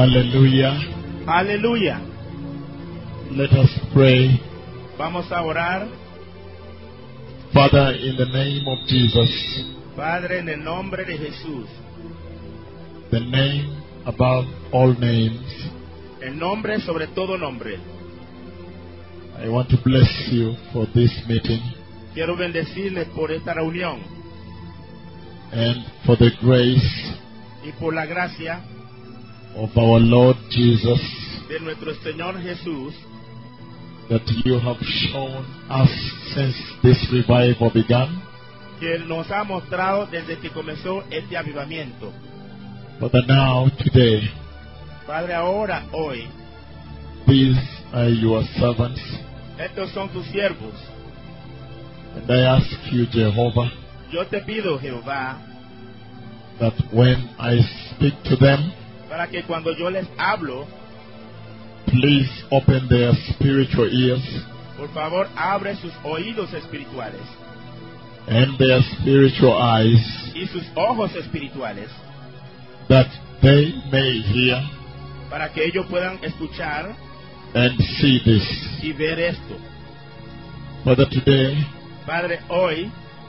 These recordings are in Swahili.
Hallelujah. Aleluya. Let us pray. Vamos a orar. Father, in the name of Jesus, Padre, en el nombre de Jesús, the name above all names, el nombre sobre todo nombre. I want to bless you for this meeting Quiero bendecirles por esta reunión and for the grace y por la gracia of our Lord Jesus de nuestro Señor Jesús that you have shown us since this revival began. que nos ha mostrado desde que comenzó este avivamiento. Father, now, today, Padre, ahora, hoy, these are your servants, estos son tus siervos. and I ask you, Jehovah, Yo te pido, Jehová, that when I speak to them, para que cuando yo les hablo, please open their spiritual ears por favor, abre sus oídos espirituales and their spiritual eyes y sus ojos espirituales that they may hear para que ellos puedan escuchar and see this. y ver esto. Father, today, Padre, hoy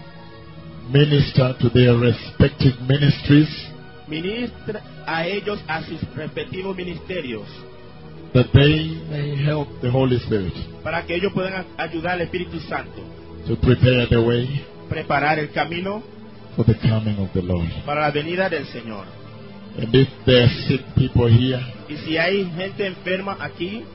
minister to their respective ministries ministra a ellos a sus respectivos ministerios that they may help the Holy Spirit para que ellos puedan a- ayudar al Espíritu Santo, to prepare the way preparar el camino for the coming of the Lord. para la venida del Señor. And if there are sick people here, Y si hay gente enferma aquí,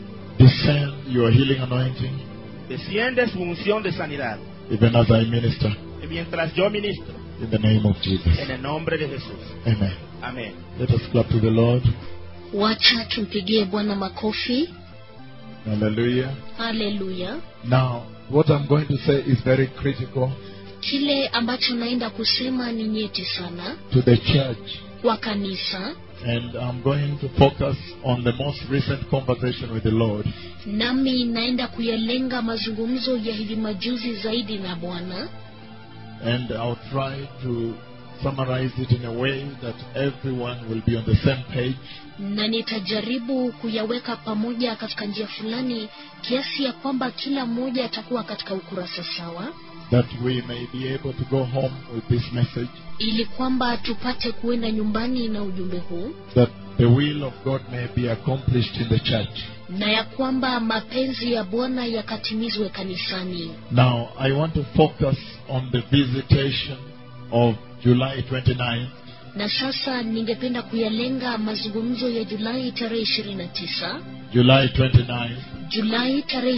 descend your healing anointing desciende su unción de sanidad. even as I minister Y mientras yo ministro, in the name of Jesus. en el nombre de Jesús. Amen. Amén. Let us clap to the Lord. Wacha tumpigie Bwana makofi. Hallelujah. Haleluya. Now, what I'm going to say is very critical Kile ambacho naenda kusema ni nyeti sana to the church. kwa kanisa, And I'm going to focus on the most recent conversation with the Lord. nami naenda kuyalenga mazungumzo ya hivi majuzi zaidi na Bwana, And I'll try to summarize it in a way that everyone will be on the same page. na nitajaribu kuyaweka pamoja katika njia fulani kiasi ya kwamba kila mmoja atakuwa katika ukurasa sawa, That we may be able to go home with this message. ili kwamba tupate kuenda nyumbani na ujumbe huu, That the will of God may be accomplished in the church. na ya kwamba mapenzi ya Bwana yakatimizwe kanisani. Now, I want to focus on the visitation of July 29 Na sasa ningependa kuyalenga mazungumzo ya Julai tarehe 29, July 29, Julai tarehe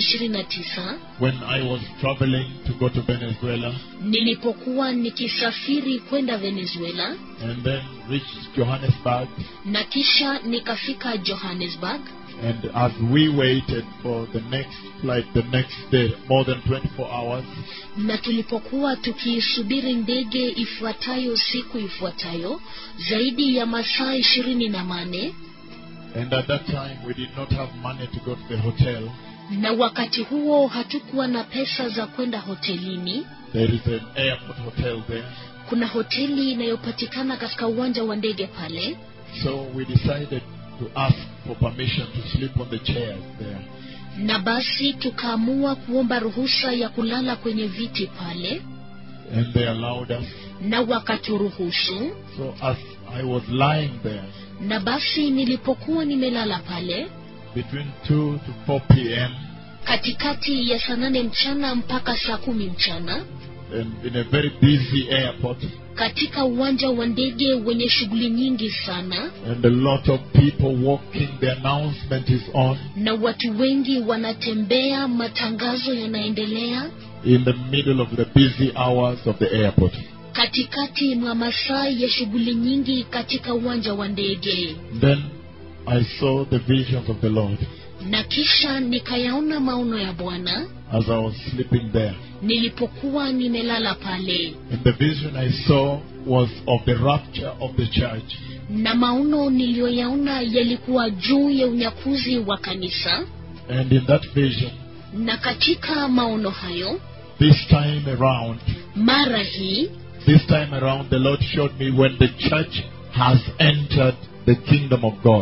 29 when I was traveling to go to Venezuela nilipokuwa nikisafiri kwenda Venezuela and then reached Johannesburg. na kisha nikafika Johannesburg, And as we waited for the next flight the next day, more than 24 hours, na tulipokuwa tukiisubiri ndege ifuatayo siku ifuatayo zaidi ya masaa ishirini na mane and at that time we did not have money to go to the hotel. na wakati huo hatukuwa na pesa za kwenda hotelini. There is an airport hotel there. Kuna hoteli inayopatikana katika uwanja wa ndege pale, So we decided to ask for permission to sleep on the chairs there. na basi tukaamua kuomba ruhusa ya kulala kwenye viti pale, And they allowed us. na wakaturuhusu. So as I was lying there Na basi nilipokuwa nimelala pale between 2 to 4 p.m. katikati ya saa nane mchana mpaka saa kumi mchana and in a very busy airport katika uwanja wa ndege wenye shughuli nyingi sana, and a lot of people walking, the announcement is on na watu wengi wanatembea, matangazo yanaendelea in the middle of the busy hours of the airport. katikati mwa masaa ya shughuli nyingi katika uwanja wa ndege. Then I saw the visions of the Lord Na kisha nikayaona maono ya Bwana as I was sleeping there. nilipokuwa nimelala pale, And the vision I saw was of the rapture of the church. na maono niliyoyaona yalikuwa juu ya unyakuzi wa kanisa. And in that vision, Na katika maono hayo, this time around, mara hii this time around, the Lord showed me when the church has entered the kingdom of God.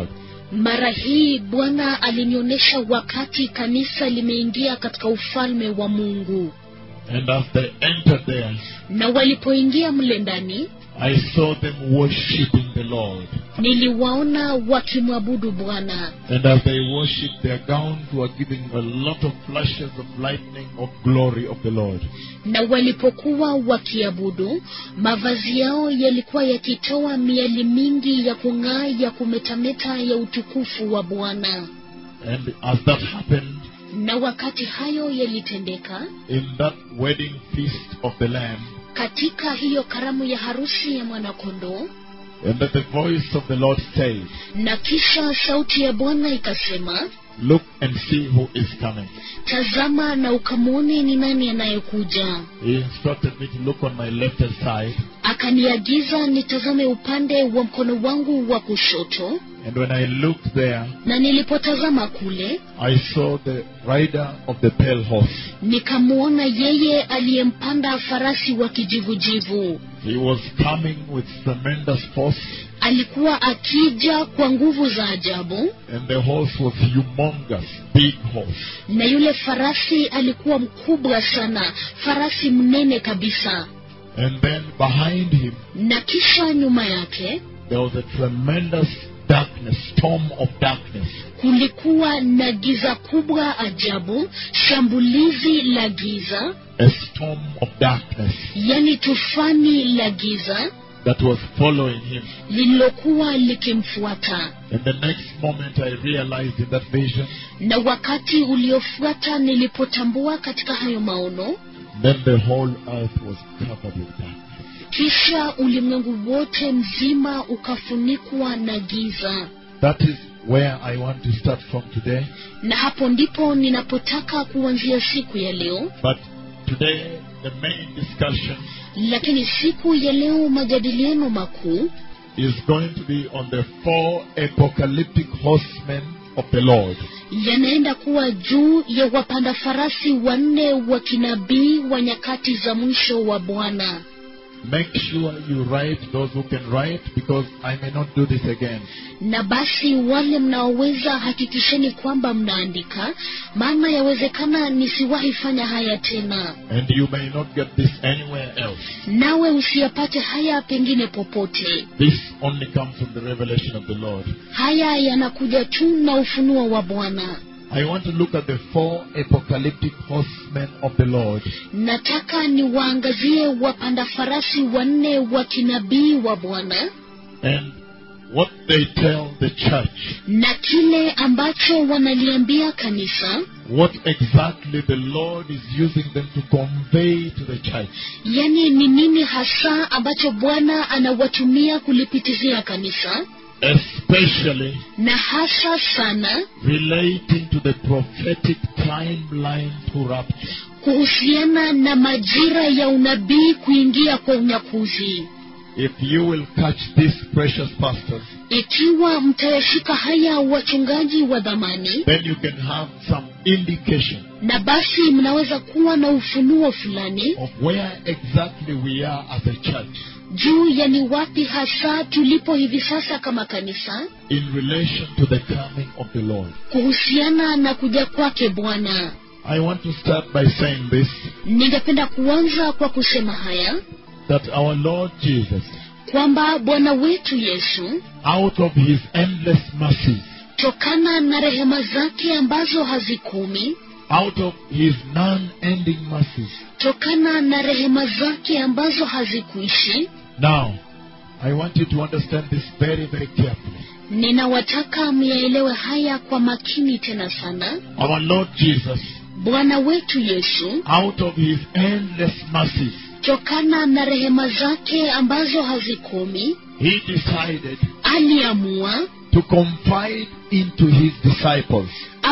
Mara hii Bwana alinionyesha wakati kanisa limeingia katika ufalme wa Mungu, And as they entered there, na walipoingia mle ndani, I saw them worshiping the Lord. niliwaona wakimwabudu Bwana, And as they worshiped, their gowns were giving a lot of flashes of lightning of glory of the Lord. na walipokuwa wakiabudu, mavazi yao yalikuwa yakitoa miali mingi ya kung'aa ya kumetameta ya utukufu wa Bwana. And as that happened, Na wakati hayo yalitendeka, in that wedding feast of the Lamb, katika hiyo karamu ya harusi ya mwanakondoo, and that the voice of the Lord said, na kisha sauti ya Bwana ikasema, Look and see who is coming. tazama na ukamwone ni nani anayekuja. He instructed me to look on my left hand side, Akaniagiza nitazame upande wa mkono wangu wa kushoto, and when I looked there, na nilipotazama kule I saw the rider of the pale horse. nikamwona yeye aliyempanda farasi wa kijivujivu. He was coming with tremendous force, Alikuwa akija kwa nguvu za ajabu, and the horse was humongous, big horse. na yule farasi alikuwa mkubwa sana, farasi mnene kabisa. And then behind him, Na kisha nyuma yake there was a tremendous darkness, storm of darkness. kulikuwa na giza kubwa ajabu, shambulizi la giza, A storm of darkness yani tufani la giza that was following him. lililokuwa likimfuata. And the next moment, I realized in that vision, Na wakati uliofuata nilipotambua katika hayo maono, then the whole earth was covered with darkness. kisha ulimwengu wote mzima ukafunikwa na giza. That is where I want to start from today. Na hapo ndipo ninapotaka kuanzia siku ya leo. But today, the main discussion Lakini siku ya leo majadiliano makuu is going to be on the four apocalyptic horsemen of the Lord. yanaenda kuwa juu ya wapanda farasi wanne wa kinabii wa nyakati za mwisho wa Bwana. Make sure you write those who can write because I may not do this again. Na basi wale mnaoweza, hakikisheni kwamba mnaandika, maana yawezekana nisiwahi fanya haya tena, And you may not get this anywhere else. nawe usiyapate haya pengine popote. This only comes from the revelation of the Lord. Haya yanakuja tu na ufunuo wa Bwana. I want to look at the four apocalyptic horsemen of the Lord. Nataka niwaangazie wapanda farasi wanne wa kinabii wa Bwana and what they tell the church, na kile ambacho wanaliambia kanisa, what exactly the Lord is using them to convey to the church. yani ni nini hasa ambacho Bwana anawatumia kulipitizia kanisa, Especially na hasa sana relating to the prophetic timeline to rapture. kuhusiana na majira ya unabii kuingia kwa unyakuzi. If you will catch these precious pastors, Ikiwa mtayashika haya wachungaji wa dhamani, then you can have some indication na basi mnaweza kuwa na ufunuo fulani of where exactly we are as a church juu ya ni wapi hasa tulipo hivi sasa kama kanisa in relation to the coming of the Lord. kuhusiana na kuja kwake Bwana. I want to start by saying this Ningependa kuanza kwa kusema haya that our Lord Jesus, kwamba Bwana wetu Yesu, out of his endless mercies, tokana na rehema zake ambazo hazikomi, out of his non-ending mercies. tokana na rehema zake ambazo hazikuishi, Now, I want you to understand this very, very carefully. ninawataka myaelewe haya kwa makini tena sana. Our Lord Jesus, Bwana wetu Yesu, out of his endless mercies, tokana na rehema zake ambazo hazikomi, he decided aliamua to confide into his disciples.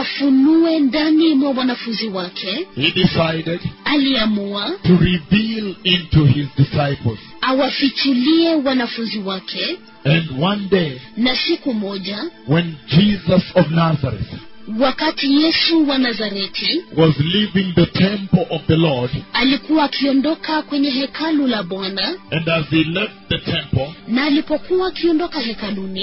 afunue ndani mwa wanafunzi wake, He decided aliamua to reveal into his disciples. awafichulie wanafunzi wake. And one day, Na siku moja, when Jesus of Nazareth wakati Yesu wa Nazareti was leaving the temple of the Lord, alikuwa akiondoka kwenye hekalu la Bwana, and as he left the temple, na alipokuwa akiondoka hekaluni,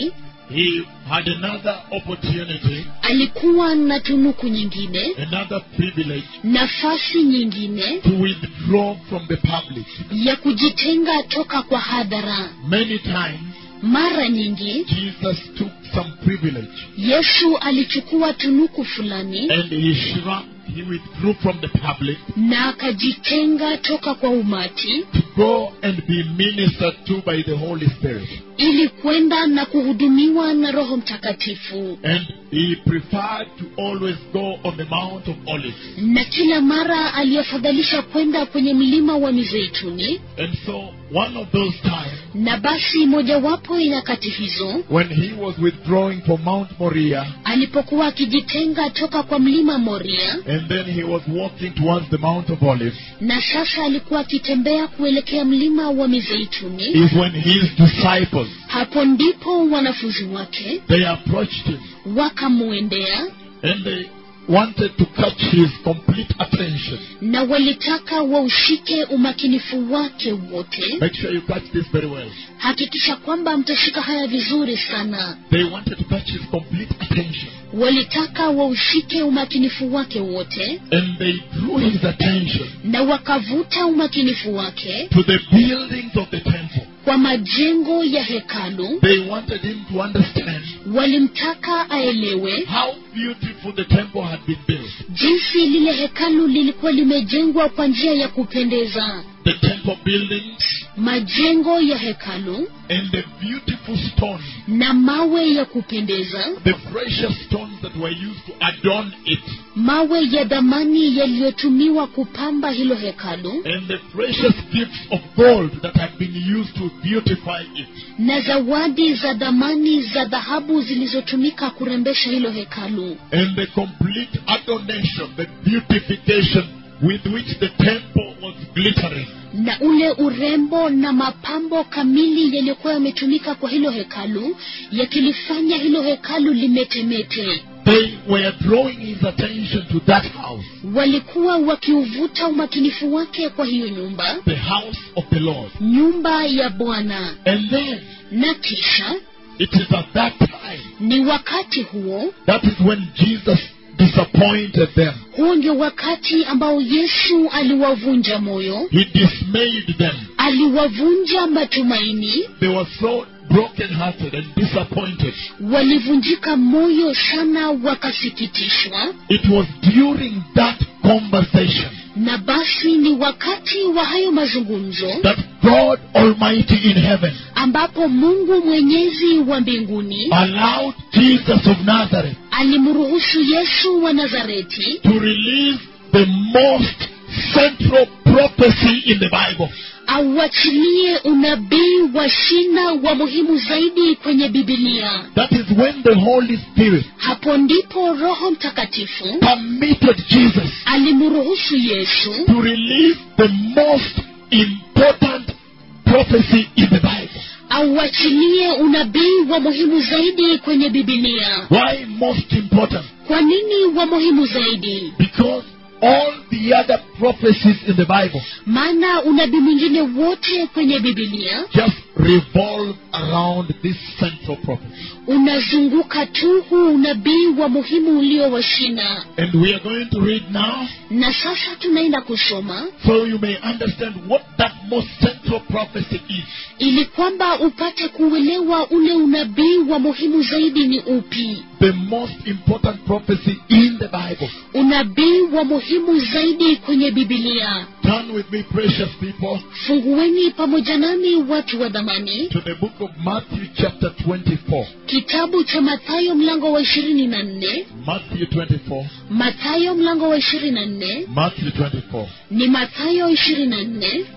he had another opportunity, alikuwa na tunuku nyingine another privilege nafasi nyingine to withdraw from the public. ya kujitenga toka kwa hadhara Many times, mara nyingi Jesus took some privilege yesu alichukua tunuku fulani and he shrunk, he withdrew from the public na akajitenga toka kwa umati to go and be ministered to by the Holy Spirit. ili kwenda na kuhudumiwa na roho mtakatifu And he preferred to always go on the Mount of Olives. na kila mara aliyefadhalisha kwenda kwenye mlima wa mizeituni And so, one of those times, na basi mojawapo ya nyakati hizo when he was withdrawing from Mount Moriah, alipokuwa akijitenga toka kwa mlima moria and then he was walking towards the Mount of Olives, na sasa alikuwa akitembea kuelekea mlima wa mizeituni is when his disciples, hapo ndipo wanafunzi wake they approached him wakamwendea and they wanted to catch his complete attention. na walitaka waushike umakinifu wake wote Make sure you catch this very well. hakikisha kwamba mtashika haya vizuri sana They wanted to catch his complete attention. walitaka waushike umakinifu wake wote And they drew his attention na wakavuta umakinifu wake to the buildings of the temple. kwa majengo ya hekalu They wanted him to understand walimtaka aelewe how beautiful the temple had been built. jinsi lile hekalu lilikuwa limejengwa kwa njia ya kupendeza The temple buildings majengo ya hekalu and the beautiful stones, na mawe ya kupendeza the precious stones that were used to adorn it, mawe ya dhamani yaliyotumiwa kupamba hilo hekalu and the precious gifts of gold that had been used to beautify it. na zawadi za dhamani za dhahabu zilizotumika kurembesha hilo hekalu and the complete adornation, the beautification with which the temple was glittering. na ule urembo na mapambo kamili yaliyokuwa yametumika kwa hilo hekalu yakilifanya hilo hekalu limetemete They were drawing his attention to that house, walikuwa wakiuvuta umakinifu wake kwa hiyo nyumba the house of the Lord. nyumba ya bwana And then na kisha it is at that time ni wakati huo that is when Jesus disappointed them. huo ndio wakati ambao yesu aliwavunja moyo He dismayed them. aliwavunja matumaini They were so broken-hearted and disappointed. walivunjika moyo sana wakasikitishwa It was during that conversation na basi ni wakati wa hayo mazungumzo that God Almighty in heaven ambapo mungu mwenyezi wa mbinguni allowed Jesus of Nazareth alimruhusu yesu wa nazareti to release the most central prophecy in the Bible. auachilie unabii wa shina wa muhimu zaidi kwenye bibilia That is when the Holy Spirit hapo ndipo roho mtakatifu permitted Jesus alimruhusu yesu to release the most important prophecy in the Bible. auachilie unabii wa muhimu zaidi kwenye bibilia Why most important? kwa nini wa muhimu zaidi Because all the other prophecies in the Bible maana unabii mwingine wote kwenye bibilia just revolve around this central prophecy. unazunguka tu huu unabii wa muhimu ulio wa shina And we are going to read now na sasa tunaenda kusoma so you may understand what that most central prophecy is. ili kwamba upate kuelewa ule unabii wa muhimu zaidi ni upi The most important prophecy in the Bible. unabii wa muhimu zaidi kwenye bibilia Turn with me, precious people, fungueni pamoja nami watu wa dhamani to the book of Matthew, chapter 24. kitabu cha mathayo mlango wa ishirini na nne Matthew 24. mathayo mlango wa ishirini na nne Matthew 24. ni mathayo ishirini na nne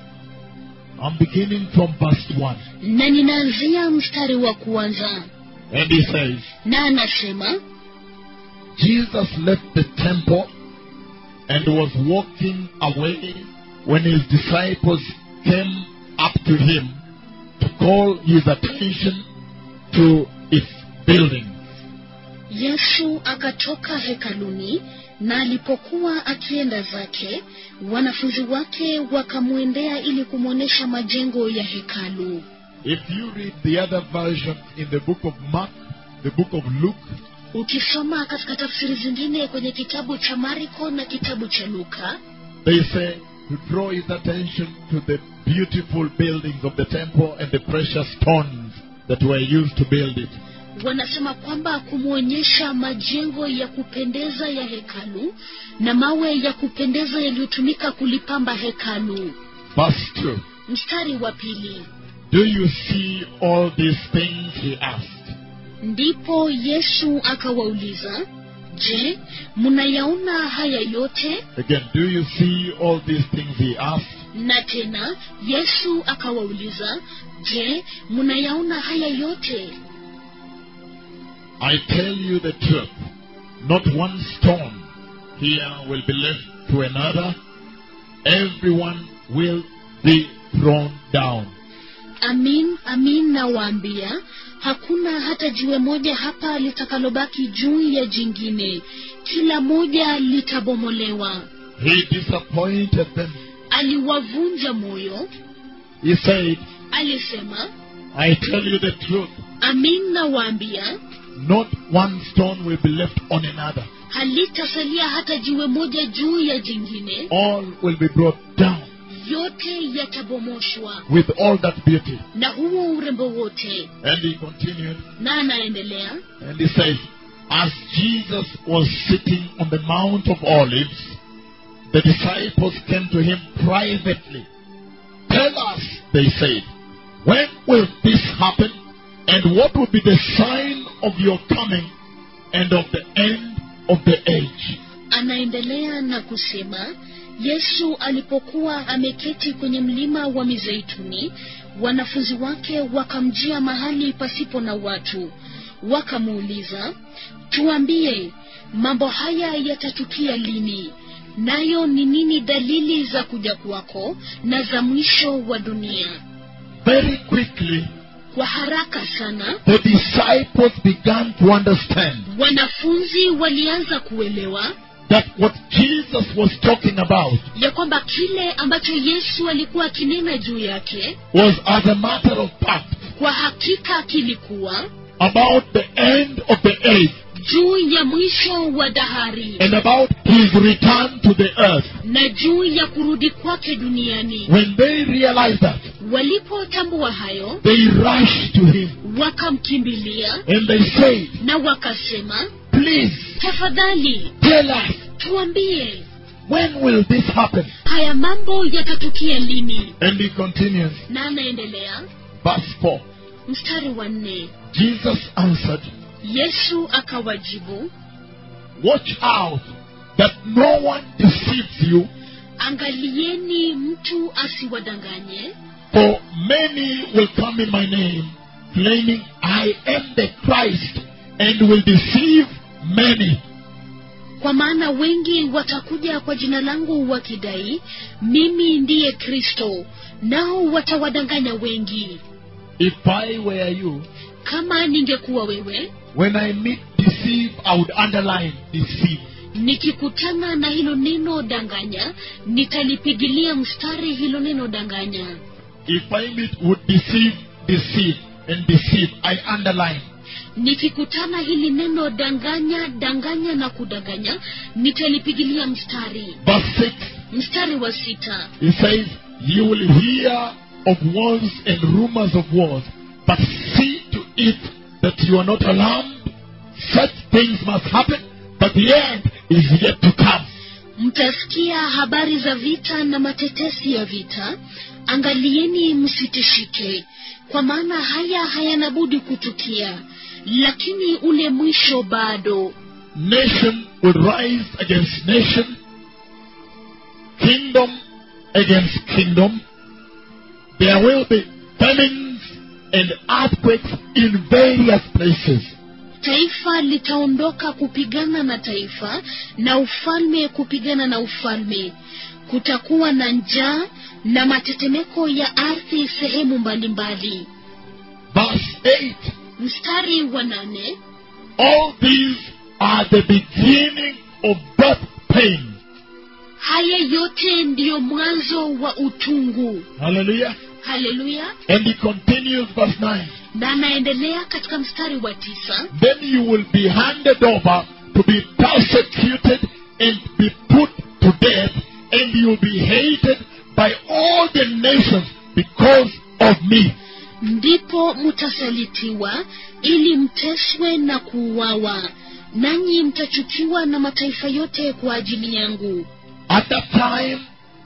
I'm beginning from verse 1. na ninaanzia mstari wa kwanza And he says, na anasema Jesus left the temple and was walking away when his disciples came up to him to call his attention to its building. yesu akatoka hekaluni na alipokuwa akienda zake wanafunzi wake wakamwendea ili kumwonyesha majengo ya hekalu If you read the other version in the book of Mark, the book of Luke, ukisoma katika tafsiri zingine kwenye kitabu cha mariko na kitabu cha luka they say to draw his attention to the beautiful buildings of the temple and the precious stones that were used to build it. wanasema kwamba kumwonyesha majengo ya kupendeza ya hekalu na mawe ya kupendeza yaliyotumika kulipamba hekalu Verse 2. mstari wa pili Do you see all these things? He asked. ndipo yesu akawauliza je mnayaona haya yote Again, do you see all these things? He asked. na tena yesu akawauliza je mnayaona haya yote I tell you the truth. Not one stone here will be left to another. Everyone will be thrown down. amin amin nawaambia hakuna hata jiwe moja hapa litakalobaki juu ya jingine kila moja litabomolewa He disappointed them. aliwavunja moyo He said, alisema I tell you the truth. amin nawaambia Not one stone will be left on another. halitasalia hata jiwe moja juu ya jingine All will be brought down yote yatabomoshwa with all that beauty. na huo urembo wote And he continued na anaendelea and he says, As Jesus was sitting on the Mount of Olives, the disciples came to him privately. Tell us, they said, when will this happen? And what will be the sign of your coming and of the end of the age? anaendelea na kusema yesu alipokuwa ameketi kwenye mlima wa mizeituni wanafunzi wake wakamjia mahali pasipo na watu wakamuuliza tuambie mambo haya yatatukia lini nayo ni nini dalili za kuja kwako na za mwisho wa dunia Very quickly, kwa haraka sana the disciples began to understand wanafunzi walianza kuelewa that what Jesus was talking about ya kwamba kile ambacho yesu alikuwa akinena juu yake was as a matter of fact kwa hakika kilikuwa about the end of the age juu ya mwisho wa dahari and about his return to the earth. na juu ya kurudi kwake duniani When they realized that, walipotambua hayo they rushed to him wakamkimbilia and they said, na wakasema Please tafadhali tell us, tuambie when will this happen? haya mambo yatatukia lini And he continues, na anaendelea verse 4 mstari wa nne Jesus answered, yesu akawajibu Watch out that no one deceives you, angalieni mtu asiwadanganye for many will come in my name, claiming I am the Christ, and will deceive many. kwa maana wengi watakuja kwa jina langu wakidai mimi ndiye kristo nao watawadanganya wengi If I were you, kama ningekuwa wewe when I meet deceive, I would underline deceive. nikikutana na hilo neno danganya nitalipigilia mstari hilo neno danganya If I meet would deceive, deceive, and deceive, I underline. nikikutana hili neno danganya danganya na kudanganya nitalipigilia mstari Verse 6, mstari wa sita it says, You will hear of wars and rumors of wars, but see to it that you are not alarmed. Such things must happen, but the end is yet to come. mtasikia habari za vita na matetesi ya vita angalieni msitishike kwa maana haya hayana budi kutukia lakini ule mwisho bado Nation will rise against nation, kingdom against kingdom. There will be famines and earthquakes in various places. taifa litaondoka kupigana na taifa na ufalme kupigana na ufalme kutakuwa na njaa na matetemeko ya ardhi sehemu mbalimbali Verse 8 mstari wa nane All these are the beginning of birth pain. haya yote ndiyo mwanzo wa utungu Hallelujah. haleluya And he continues, verse 9 na anaendelea katika mstari wa tisa then you will be handed over to be persecuted and be put to death, and you'll be hated by all the nations because of me. ndipo mtasalitiwa ili mteswe na kuuawa nanyi mtachukiwa na mataifa yote kwa ajili yangu At that time,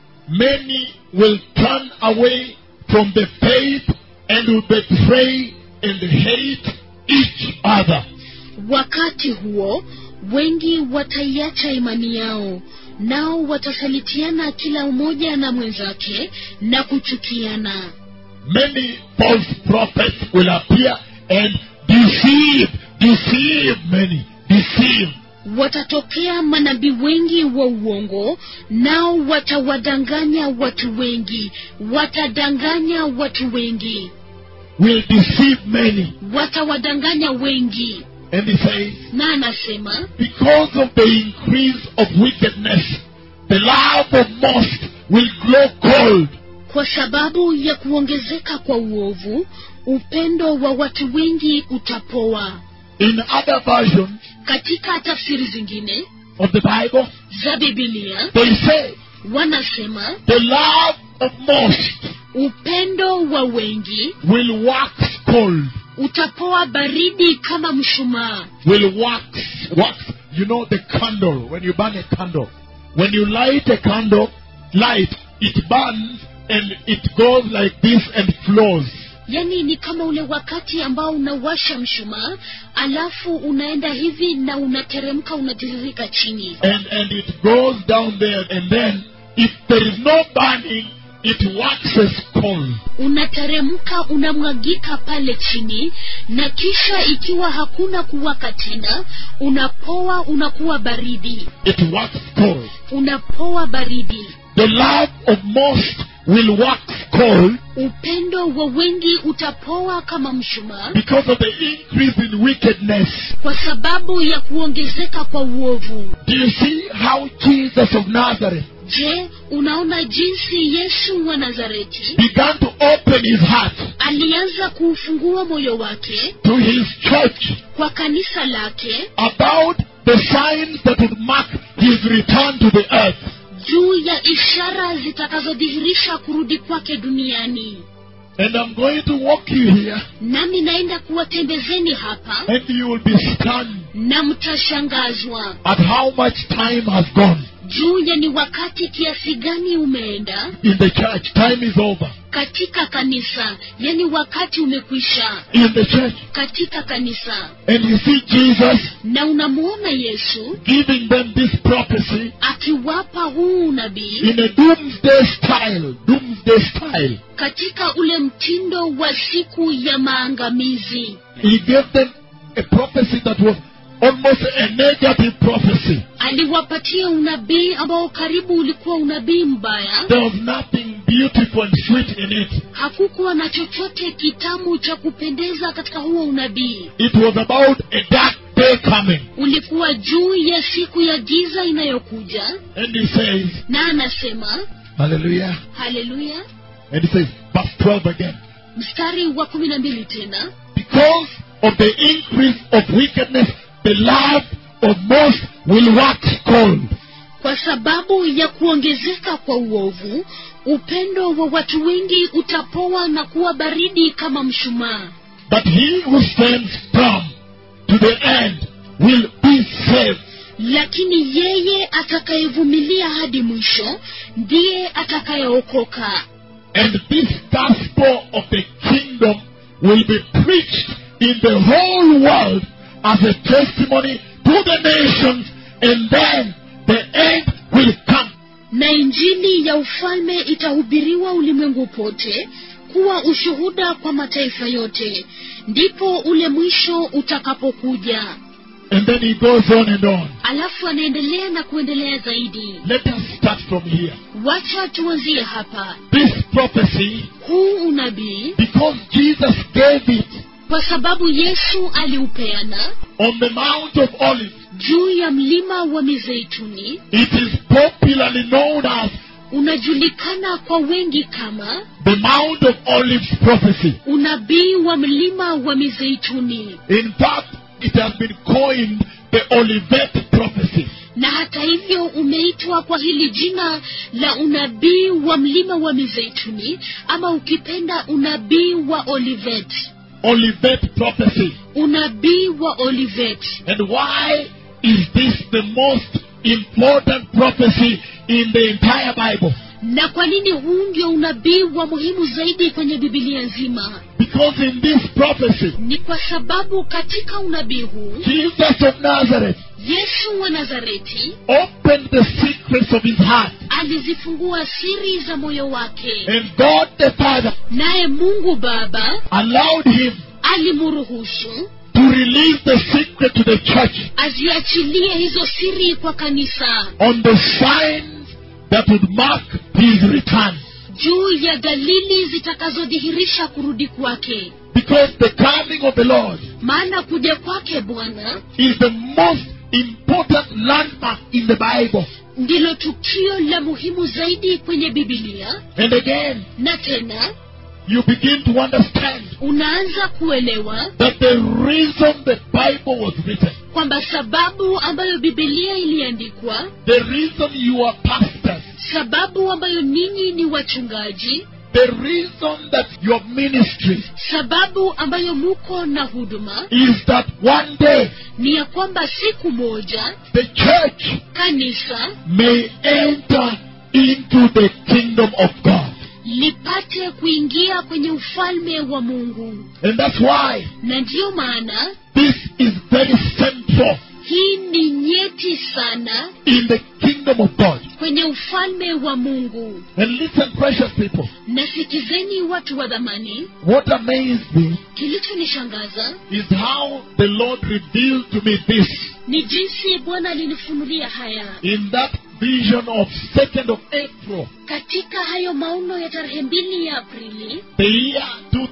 many will turn away from the faith and will betray and hate each other. wakati huo wengi wataiacha imani yao nao watasalitiana kila mmoja na mwenzake na kuchukiana Many false prophets will appear and deceive, deceive many, deceive. watatokea manabii wengi wa uongo nao watawadanganya watu wengi watadanganya watu wengi Will deceive many. watawadanganya wengi And he says, na anasema because of the increase of wickedness, the love of most will grow cold. kwa sababu ya kuongezeka kwa uovu upendo wa watu wengi utapoa In other versions katika tafsiri zingine of the Bible, za bibilia they say, wanasema the love of most upendo wa wengi will wax cold. utapoa baridi kama mshumaa Will wax, wax. You know the candle, when you burn a candle. When you light a candle, light, it burns and it goes like this and flows. yaani ni kama ule wakati ambao unawasha mshumaa alafu unaenda hivi na unateremka unatiririka chini and and it goes down there and then if there is no burning it waxes cold unateremka unamwagika pale chini na kisha ikiwa hakuna kuwaka tena unapoa unakuwa baridi it waxes cold unapoa baridi the love of most will wax cold upendo wa wengi utapoa kama mshumaa because of the increase in wickedness kwa sababu ya kuongezeka kwa uovu do you see how jesus of nazareth je unaona jinsi yesu wa nazareti began to open his heart alianza kuufungua moyo wake to his church kwa kanisa lake about the signs that would mark his return to the earth juu ya ishara zitakazodhihirisha kurudi kwake duniani and i'm going to walk you here nami naenda kuwatembezeni hapa and you will be stunned na mtashangazwa at how much time has gone juu ya ni wakati kiasi gani umeenda in the church. Time is over. katika kanisa yani wakati umekwisha In the church. katika kanisa And you see Jesus na unamwona yesu giving them this prophecy akiwapa huu unabii in a doomsday style. Doomsday style. katika ule mtindo wa siku ya maangamizi He gave them a prophecy that was almost a negative prophecy. aliwapatia unabii ambao karibu ulikuwa unabii mbaya There was nothing beautiful and sweet in it. hakukuwa na chochote kitamu cha kupendeza katika huo unabii It was about a dark day coming. ulikuwa juu ya siku ya giza inayokuja And he says, na anasema Hallelujah. haleluya And he says, verse 12 again. mstari wa kumi na mbili tena Because of the increase of wickedness, the love of most will wax cold. kwa sababu ya kuongezeka kwa uovu upendo wa watu wengi utapoa na kuwa baridi kama mshumaa But he who stands firm to the end will be saved. lakini yeye atakayevumilia hadi mwisho ndiye atakayeokoka And this gospel of the kingdom will be preached in the whole world as a testimony to the nations, and then the end will come. na injili ya ufalme itahubiriwa ulimwengu pote kuwa ushuhuda kwa mataifa yote ndipo ule mwisho utakapokuja And then he goes on and on. alafu anaendelea na kuendelea zaidi Let us start from here. wacha tuanzie hapa This prophecy, huu unabii because Jesus gave it kwa sababu yesu aliupeana on the Mount of Olives, juu ya mlima wa mizeituni it is popularly known as unajulikana kwa wengi kama the Mount of Olives prophecy. unabii wa mlima wa mizeituni In fact, it has been coined the Olivet prophecy. na hata hivyo umeitwa kwa hili jina la unabii wa mlima wa mizeituni ama ukipenda unabii wa olivet Olivet prophecy. unabii wa olivet And why is this the most important prophecy in the entire Bible? na kwa nini huu ndio unabii wa muhimu zaidi kwenye bibilia nzima Because in this prophecy, ni kwa sababu katika unabii huu Jesus of Nazareth yesu wa nazareti opened the secrets of his heart. alizifungua siri za moyo wake And God the Father naye mungu baba allowed him alimruhusu to release the secret to the church aziachilie hizo siri kwa kanisa on the signs that would mark his return. juu ya dalili zitakazodhihirisha kurudi kwake Because the coming of the Lord maana kuja kwake bwana is the most important landmark in the Bible. ndilo tukio la muhimu zaidi kwenye bibilia And again, na tena you begin to understand unaanza kuelewa that the reason the Bible was written, kwamba sababu ambayo bibilia iliandikwa the reason you are pastors, sababu ambayo ninyi ni wachungaji the reason that your ministry sababu ambayo muko na huduma is that one day ni ya kwamba siku moja the church kanisa may enter into the kingdom of God. lipate kuingia kwenye ufalme wa mungu And that's why na ndiyo maana this is very central hii ni nyeti sana in the kingdom of God. kwenye ufalme wa mungu And listen, precious people, nasikizeni watu wa dhamani what amazed me kilichonishangaza is how the Lord revealed to me this ni jinsi bwana alinifunulia haya in that vision of 2nd of April, katika hayo maono ya tarehe mbili ya aprili the year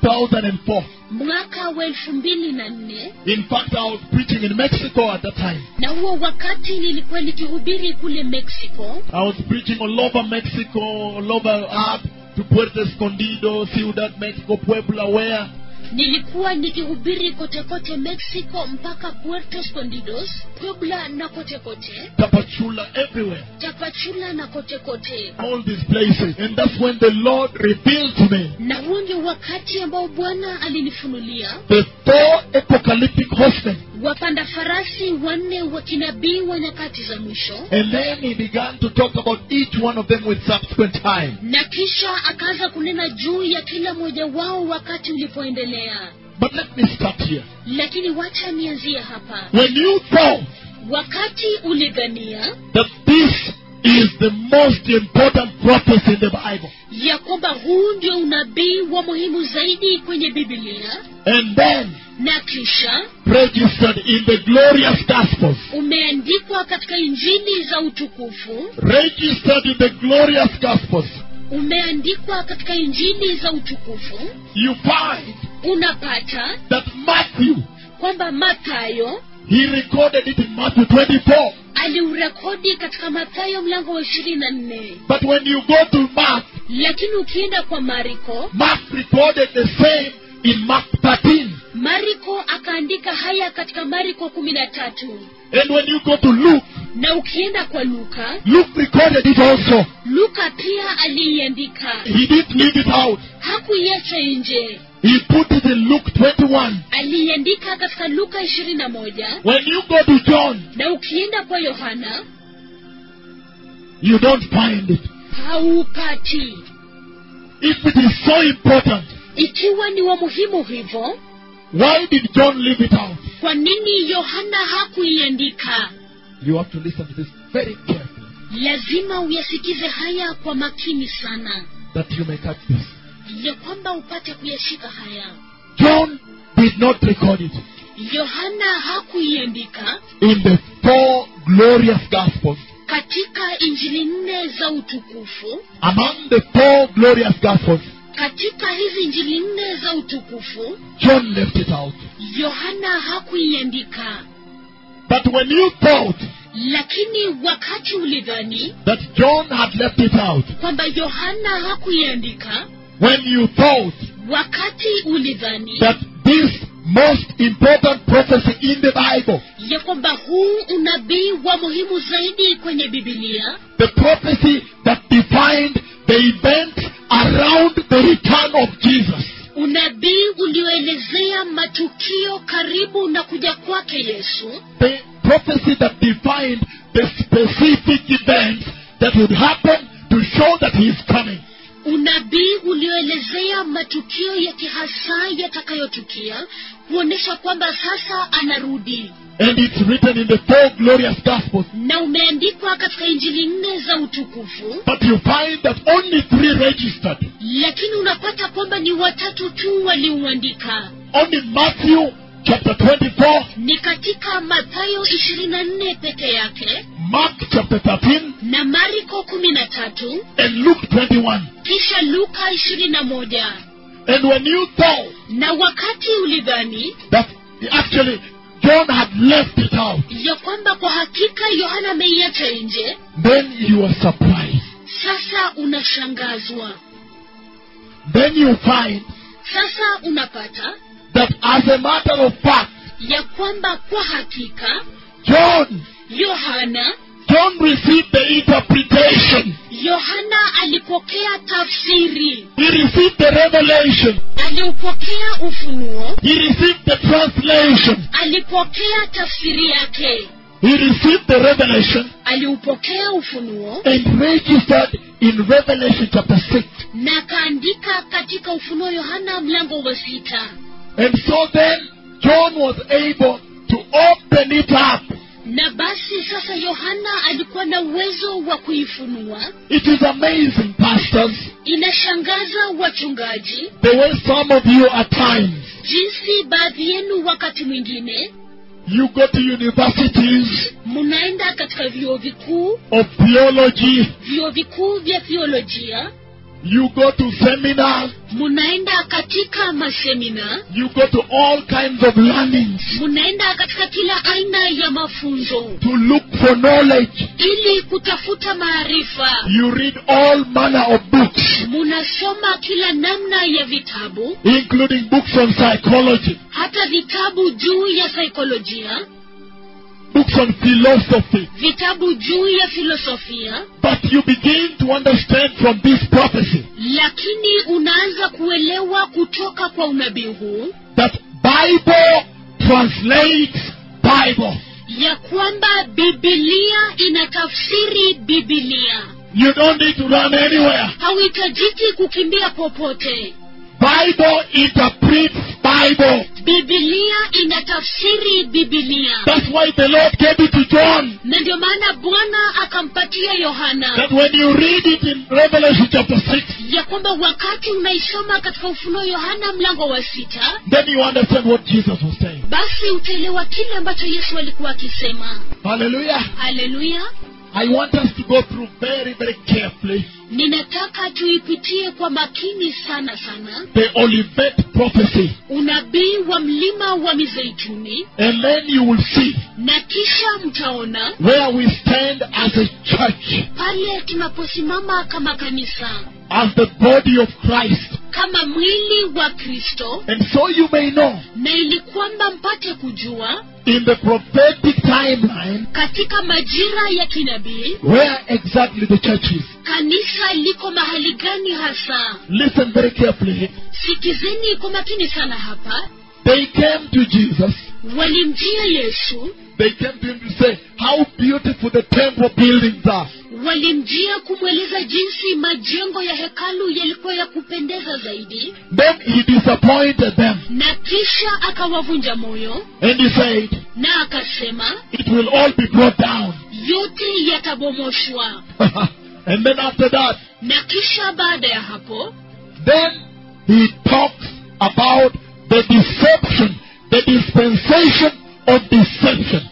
2004. mwaka wa elfu mbili na nne In fact, I was preaching in Mexico at that time. na huo wakati nilikuwa nikihubiri kule mexico I was preaching all over Mexico, all over up to Puerto Escondido, Ciudad Mexico, Puebla, where nilikuwa nikihubiri kote kote mexico mpaka puerto escondidos puebla na kote kote Tapachula, everywhere. tapachula na kote kote All these places. And that's when the Lord revealed to me na huo ndio wakati ambao bwana alinifunulia the four apocalyptic horsemen. wapanda farasi wanne wa kinabii wa nyakati za mwisho And then he began to talk about each one of them with subsequent time. na kisha akaanza kunena juu ya kila mmoja wao wakati ulipoendelea But let me start here. lakini wacha nianzie hapa When you thought wakati ulidhania that this is the most important prophecy in the Bible, ya kwamba huu ndio unabii wa muhimu zaidi kwenye bibilia and then na kisha registered in the glorious Gospels, umeandikwa katika injili za utukufu registered in the glorious Gospels, umeandikwa katika injili za utukufu you find unapata that Matthew, kwamba mathayo he recorded it in Matthew 24. aliurekodi katika mathayo mlango wa ishirini na nne But when you go to Mark, lakini ukienda kwa mariko Mark recorded the same in Mark 13. mariko akaandika haya katika mariko kumi na tatu And when you go to Luke, na ukienda kwa luka Luke recorded it also. luka pia aliiandika He didn't leave it out. hakuiacha nje He put it in Luke 21. aliiandika katika luka ishirini na moja When you go to John, na ukienda kwa yohana you don't find it. haupati If it is so important, ikiwa ni wa muhimu hivyo why did John leave it out? kwa nini yohana hakuiandika You have to listen to this very carefully lazima uyasikize haya kwa makini sana that you may catch this. ya kwamba upate kuyashika haya John did not record it yohana hakuiandika in the four glorious Gospels. katika injili nne za utukufu Among the four glorious Gospels, katika hizi injili nne za utukufu John left it out. yohana hakuiandika But when you thought lakini wakati ulidhani that John had left it out, kwamba yohana hakuiandika when you thought wakati ulidhani that this most important prophecy in the Bible, ya kwamba huu unabii wa muhimu zaidi kwenye bibilia the prophecy that defined the events around the return of Jesus, unabii ulioelezea matukio karibu na kuja kwake yesu the prophecy that defined the specific events that would happen to show that he is coming. unabii ulioelezea matukio ya kihasa yatakayotukia kuonyesha kwamba sasa anarudi And it's written in the four glorious Gospels. na umeandikwa katika injili nne za utukufu But you find that only three registered. lakini unapata kwamba ni watatu tu waliuandika Only Matthew chapter 24, ni katika mathayo 24 peke yake Mark chapter 13, na mariko 13 and Luke 21. kisha luka 21 And when you thought na wakati ulidhani that actually John had left it out, ya kwamba kwa hakika yohana ameiacha nje then you are surprised. sasa unashangazwa Then you find sasa unapata that as a matter of fact, ya kwamba kwa hakika John, yohana John received the interpretation. yohana alipokea tafsiri He received the revelation. aliupokea ufunuo He received the translation. alipokea tafsiri yake He received the revelation aliupokea ufunuo and registered in Revelation chapter 6. na akaandika katika ufunuo yohana mlango wa sita And so then John was able to open it up. na basi sasa yohana alikuwa na uwezo wa kuifunua It is amazing, pastors, inashangaza wachungaji the way some of you at times jinsi baadhi yenu wakati mwingine you go to universities mnaenda katika vyuo vikuu of theology, vyuo vikuu vya theolojia you go to seminars, mnaenda katika masemina you go to all kinds of learnings mnaenda katika kila aina ya mafunzo to look for knowledge. ili kutafuta maarifa You read all manner of books, munasoma kila namna ya vitabu including books on psychology, hata vitabu juu ya saikolojia books on philosophy. vitabu juu ya filosofia But you begin to understand from this prophecy lakini unaanza kuelewa kutoka kwa unabii huu that Bible translates Bible. ya kwamba bibilia inatafsiri bibilia You don't need to run anywhere. hauhitajiki kukimbia popote Bible interprets Bible. bibilia inatafsiri bibilia That's why the Lord gave it to John. na ndio maana bwana akampatia yohana That when you read it in Revelation chapter 6, ya kwamba wakati unaisoma katika ufunuo yohana mlango wa sita then you understand what Jesus was saying. basi utaelewa kile ambacho yesu alikuwa akisema Hallelujah. haleluya I want us to go through very, very carefully ninataka tuipitie kwa makini sana sana the Olivet prophecy. unabii wa mlima wa mizeituni And then you will see na kisha mtaona where we stand as a church, pale tunaposimama kama kanisa as the body of Christ. kama mwili wa kristo And so you may know na ili kwamba mpate kujua in the prophetic timeline katika majira ya kinabii where exactly the church is. kanisa liko mahali gani hasa Listen very carefully. sikizeni kwa makini sana hapa They came to Jesus. walimjia yesu They came to him to say how beautiful the temple buildings are. walimjia kumweleza jinsi majengo ya hekalu yalikuwa ya kupendeza zaidi Then he disappointed them. na kisha akawavunja moyo And he said, na akasema it will all be brought down. yote yatabomoshwa and then after that, na kisha baada ya hapo then he talks about the deception, the dispensation of deception.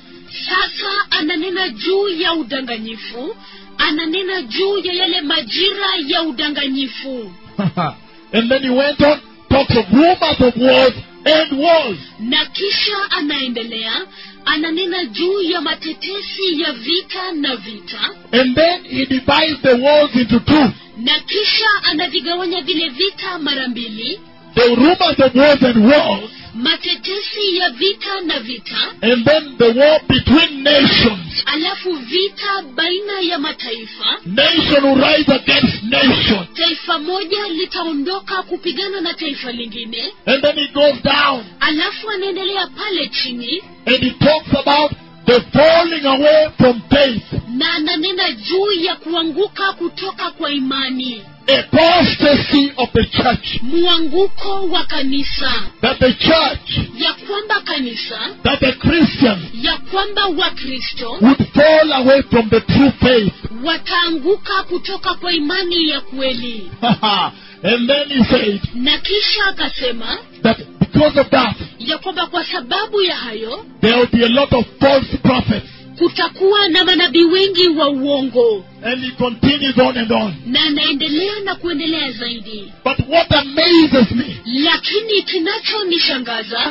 sasa ananena juu ya udanganyifu ananena juu ya yale majira ya udanganyifu and then he went on, talks of rumors of wars and wars. na kisha anaendelea ananena juu ya matetesi ya vita na vita And then he divides the wars into two. na kisha anavigawanya vile vita mara mbili The rumors of wars and wars, matetesi ya vita na vita and then the war between nations. alafu vita baina ya mataifa Nation will rise against nation. taifa moja litaondoka kupigana na taifa lingine And then he goes down alafu anaendelea pale chini and he talks about the falling away from faith, na ananena juu ya kuanguka kutoka kwa imani apostasy of the church. mwanguko wa kanisa That the church, ya kwamba kanisa that the Christians ya kwamba wakristo would fall away from the true faith. wataanguka kutoka kwa imani ya kweli and then he said na kisha akasema that because of that, ya kwamba kwa sababu ya hayo there will be a lot of false prophets. kutakuwa na manabii wengi wa uongo And he continues on and on. na anaendelea na kuendelea zaidi But what amazes me, lakini kinachonishangaza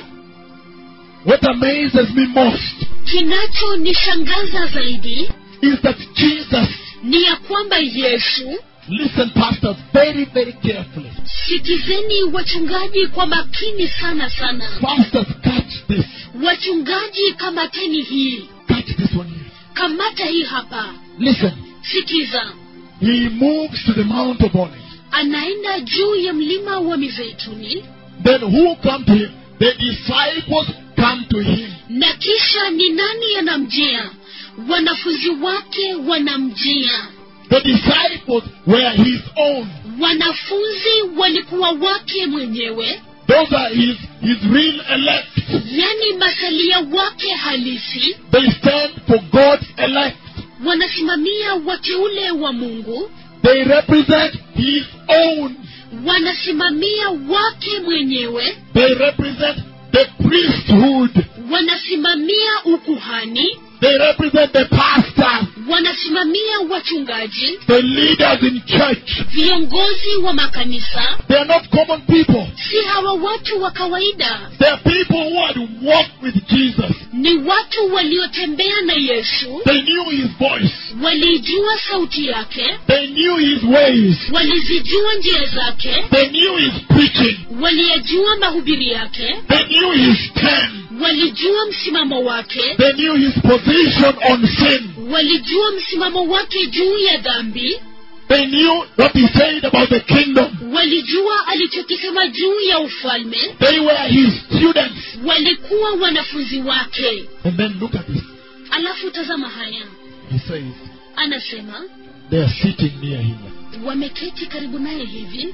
what amazes me most, kinachonishangaza zaidi is that Jesus, ni ya kwamba yesu listen, pastors, very, very carefully. sikizeni wachungaji kwa makini sana sana Pastors, catch this. wachungaji kamateni hii Catch this one here. kamata hii hapa Listen. sikiza He moves to the Mount of Olives. anaenda juu ya mlima wa mizeituni Then who come to him? The disciples come to him. na kisha ni nani anamjia wanafunzi wake wanamjia The disciples were his own. wanafunzi walikuwa wake mwenyewe Those are his, his real elect. yani masalia wake halisi They stand for God's elect. wanasimamia wateule wa mungu They represent his own. wanasimamia wake mwenyewe They represent the priesthood. wanasimamia ukuhani They represent the pastors, wanasimamia wachungaji the leaders in church. viongozi wa makanisa They are not common people. si hawa watu wa kawaida They are people who had walked with Jesus. ni watu waliotembea na yesu They knew his voice. walijua sauti yake They knew his ways. walizijua njia zake They knew his preaching. waliyajua mahubiri yake They knew his stand. walijua msimamo wake They knew his position on sin. walijua msimamo wake juu ya dhambi They knew what he said about the kingdom. walijua alichokisema juu ya ufalme They were his students. walikuwa wanafunzi wake And then look at this. alafu tazama haya He says, anasema they are sitting near him. wameketi karibu naye hivi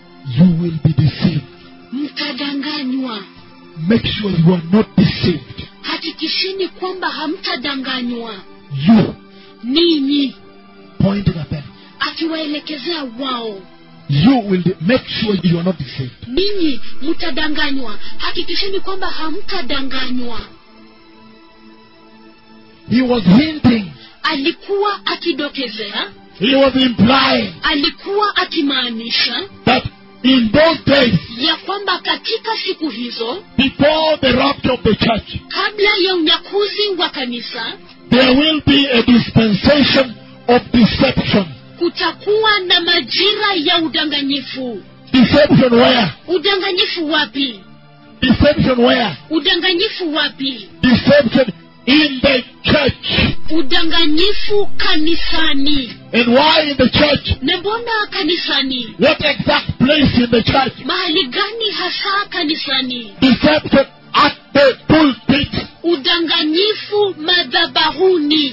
You will be deceived. mtadanganywa Make sure you are not deceived. hakikisheni kwamba hamtadanganywa You, ninyi pointing at them. akiwaelekezea wao You will de- make sure you are not deceived. ninyi mtadanganywa hakikisheni kwamba hamtadanganywa He was hinting. alikuwa akidokezea He was implying alikuwa akimaanisha that in those days, ya kwamba katika siku hizo before the rapture of the church, kabla ya unyakuzi wa kanisa there will be a dispensation of deception. kutakuwa na majira ya udanganyifu Deception where? udanganyifu wapi Deception where? udanganyifu wapi Deception in the church. udanganyifu kanisani And why in the church? na mbona kanisani What exact place in the church? mahali gani hasa kanisani Deception at the pulpit. udanganyifu madhabahuni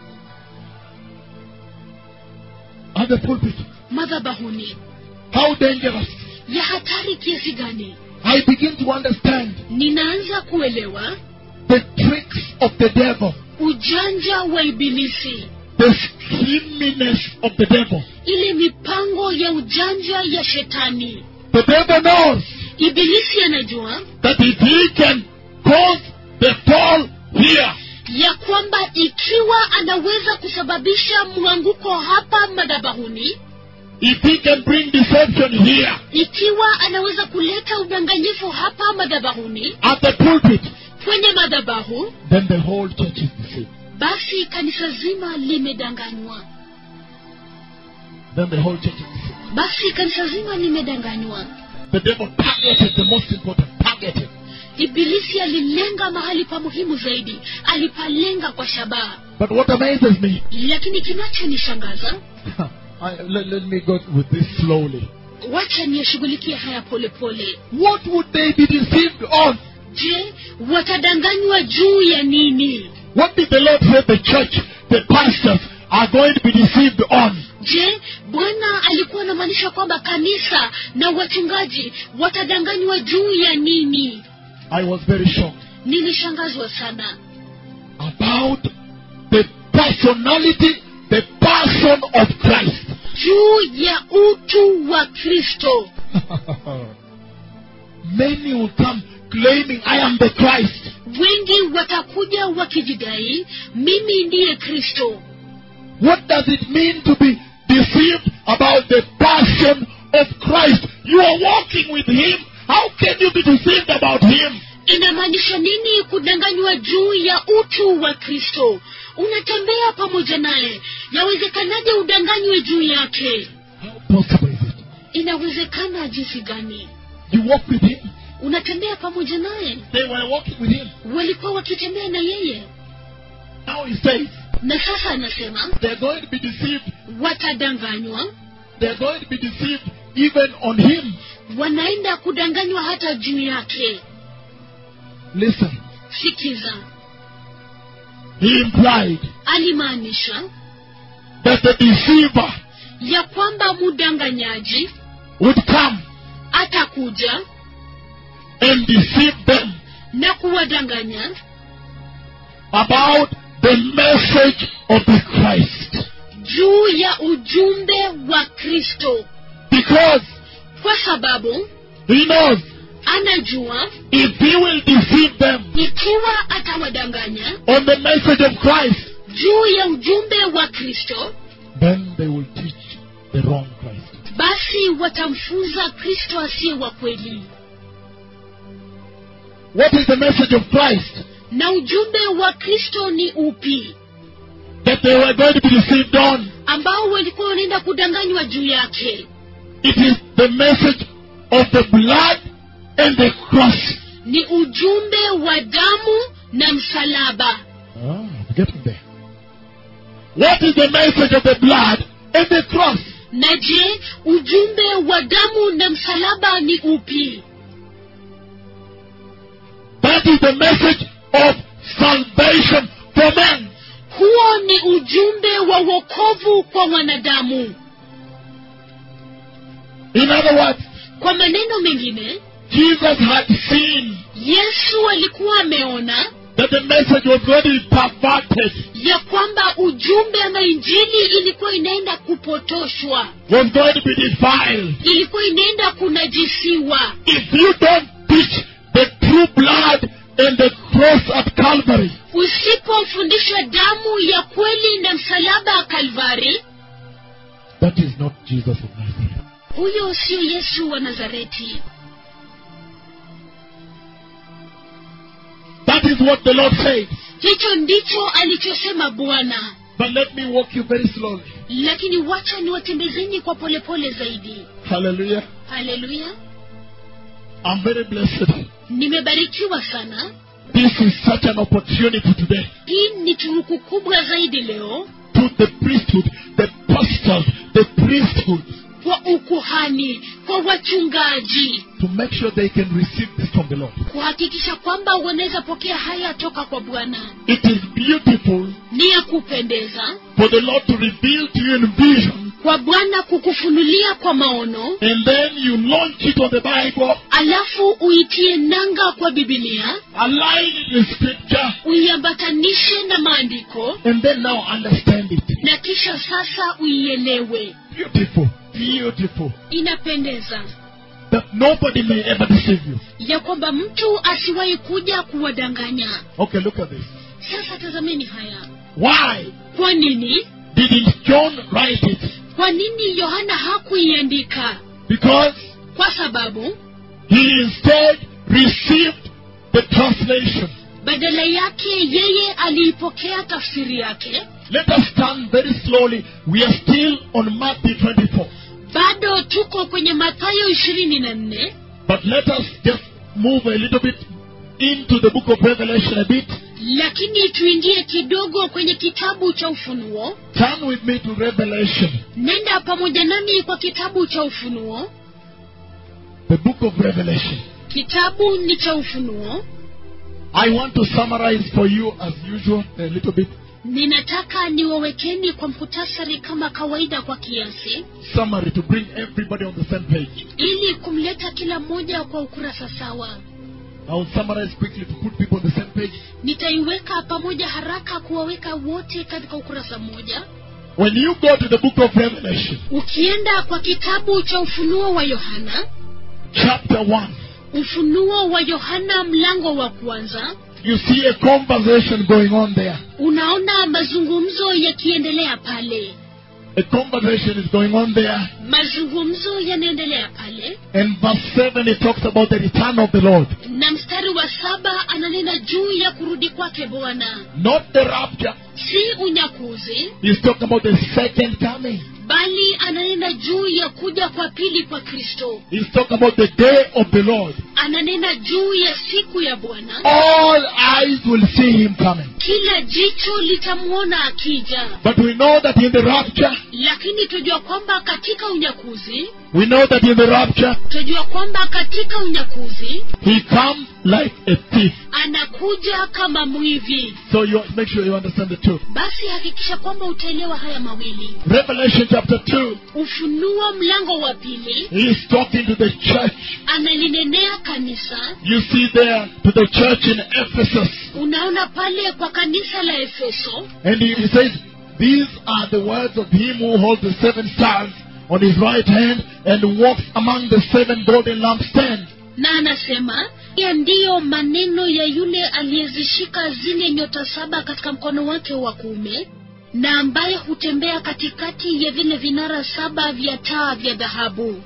At the pulpit. madhabahuni How dangerous. ya hatari kiasi gani I begin to understand ninaanza kuelewa the tricks of the devil, ujanja wa ibilisi the scheminess of the devil. ile mipango ya ujanja ya shetani The devil knows ibilisi anajua that if he can cause the fall here, ya kwamba ikiwa anaweza kusababisha mwanguko hapa madhabahuni if he can bring deception here ikiwa anaweza kuleta udanganyifu hapa madhabahuni at the pulpit, kwenye madhabahu then the whole church is deceived. basi kanisa zima limedanganywa Then the whole church is deceived. basi kanisa zima limedanganywa The devil targeted the most important, targeted. ibilisi alilenga mahali pa muhimu zaidi alipalenga kwa shabaha But what amazes me, lakini kinachonishangaza I, let, let me go with this slowly. wacha niyashughulikie haya polepole What would they be deceived on? je watadanganywa juu ya nini What did the Lord say the church, the pastors are going to be deceived on? je bwana alikuwa anamaanisha kwamba kanisa na wachungaji watadanganywa juu ya nini I was very shocked nilishangazwa sana about the personality, the person of Christ. juu ya utu wa kristo Many will come claiming, I am the Christ. wengi watakuja wakijidai mimi ndiye kristo What does it mean to be deceived about the person of Christ? You are walking with Him. How can you be deceived about Him? inamaanisha nini kudanganywa juu ya utu wa kristo unatembea pamoja naye yawezekanaje udanganywe juu yake How possible is it? inawezekana jinsi gani You walk with Him. unatembea pamoja naye They were walking with Him. walikuwa wakitembea na yeye Now He says na sasa anasema they're going to be deceived. watadanganywa They're going to be deceived even on Him. wanaenda kudanganywa hata juu yake Listen. sikiza He implied alimaanisha that the deceiver ya kwamba mdanganyaji would come atakuja and deceive them na kuwadanganya about the message of the Christ. juu ya ujumbe wa kristo Because kwa sababu he knows anajua if he will deceive them ikiwa atawadanganya on the message of Christ, juu ya ujumbe wa kristo then they will teach the wrong Christ. basi watamfunza kristo asiye wa kweli What is the message of Christ? na ujumbe wa kristo ni upi That they were going to be deceived on. ambao walikuwa wanaenda kudanganywa juu yake It is the message of the blood and the cross. ni ujumbe wa damu na msalaba Ah, I'm getting there. What is the message of the blood and the cross? na je ujumbe wa damu na msalaba ni upi That is the message of salvation for men. huo ni ujumbe wa wokovu kwa wanadamu In other words, kwa maneno mengine Jesus had seen yesu alikuwa ameona that the message was going to be perverted, ya kwamba ujumbe ama injili ilikuwa inaenda kupotoshwa was going to be defiled. ilikuwa inaenda kunajisiwa If you don't teach the true blood and the cross at Calvary, usipofundisha damu ya kweli na msalaba wa kalvari that is not Jesus of Nazareth. huyo sio yesu wa nazareti That is what the Lord said. hicho ndicho alichosema bwana But let me walk you very slowly. lakini wacha niwatembezeni kwa polepole zaidi Hallelujah. haleluya I'm very blessed. nimebarikiwa sana This is such an opportunity today hii ni turuku kubwa zaidi leo to the priesthood, the pastors, the priesthood, kwa ukuhani kwa wachungaji to make sure they can receive this from the Lord. kuhakikisha kwamba wanaweza pokea haya toka kwa bwana It is beautiful ni ya kupendeza for the Lord to reveal to you in vision, kwa bwana kukufunulia kwa maono and then you launch it on the Bible, alafu uitie nanga kwa bibilia align it with Scripture, uiambatanishe na maandiko and then now understand it. na kisha sasa uielewe Beautiful, beautiful. inapendeza That nobody may ever deceive you. ya kwamba mtu asiwahi kuja kuwadanganya Okay, look at this. sasa tazameni haya Why kwa nini didn't John write it kwa nini yohana hakuiandika Because kwa sababu he instead received the translation. badala yake yeye aliipokea tafsiri yake Let us turn very slowly. We are still on Matthew 24. bado tuko kwenye mathayo ishirini na nne But let us just move a little bit into the book of Revelation a bit. lakini tuingie kidogo kwenye kitabu cha ufunuo Turn with me to Revelation, nenda pamoja nami kwa kitabu cha ufunuo the book of Revelation. kitabu ni cha ufunuo I want to summarize for you, as usual, a little bit. ninataka niwawekeni kwa mkutasari kama kawaida kwa kiasi Summary to bring everybody on the same page. ili kumleta kila mmoja kwa ukurasa sawa I will summarize quickly to put people on the same page. nitaiweka pamoja haraka kuwaweka wote katika ukurasa mmoja When you go to the book of Revelation, ukienda kwa kitabu cha ufunuo wa yohana chapter 1, ufunuo wa yohana mlango wa kwanza you see a conversation going on there. unaona mazungumzo yakiendelea pale A conversation is going on there. mazungumzo yanaendelea pale And verse 7, it talks about the return of the Lord. na mstari wa saba ananena juu ya kurudi kwake bwana Not the rapture. si unyakuzi He's talking about the second coming. bali ananena juu ya kuja kwa pili kwa kristo He's talking about the day of the Lord. ananena juu ya siku ya bwana All eyes will see him coming. kila jicho litamwona akija But we know that in the rapture, lakini tujua kwamba katika unyakuzi we know that in the rapture, tujua kwamba katika unyakuzi he comes like a thief. anakuja kama mwivi So you make sure you understand the two. basi hakikisha kwamba utaelewa haya mawili Revelation chapter 2, ufunuo mlango wa pili he's talking to the church. analinenea kanisa You see there to the church in Ephesus. unaona pale kwa kanisa la efeso And he, he says, These are the words of him who holds the seven stars on his right hand and walks among the seven golden lampstands. na anasema haya ndiyo maneno ya yule aliyezishika zile nyota saba katika mkono wake wa kuume na ambaye hutembea katikati ya vile vinara saba vya taa vya dhahabu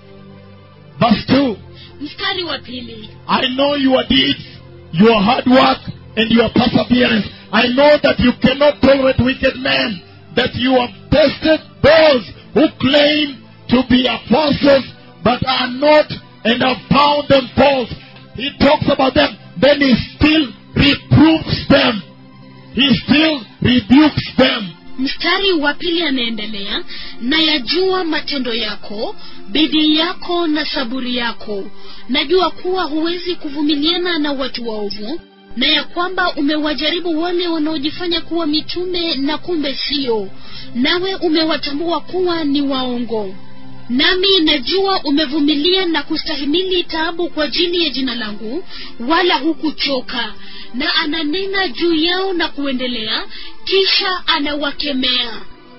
Verse 2 mstari wa pili I know your deeds, your hard work, and your perseverance. I know that you cannot tolerate wicked men, that you have tested those who claim to be apostles but are not, and have found them false. He talks about them, then he still reproves them. He still rebukes them. mstari wa pili anaendelea na yajua matendo yako bidii yako na saburi yako najua kuwa huwezi kuvumiliana na watu waovu na ya kwamba umewajaribu wale wanaojifanya kuwa mitume na kumbe sio nawe umewatambua kuwa ni waongo nami najua umevumilia na kustahimili taabu kwa ajili ya jina langu wala hukuchoka na ananena juu yao na kuendelea kisha anawakemea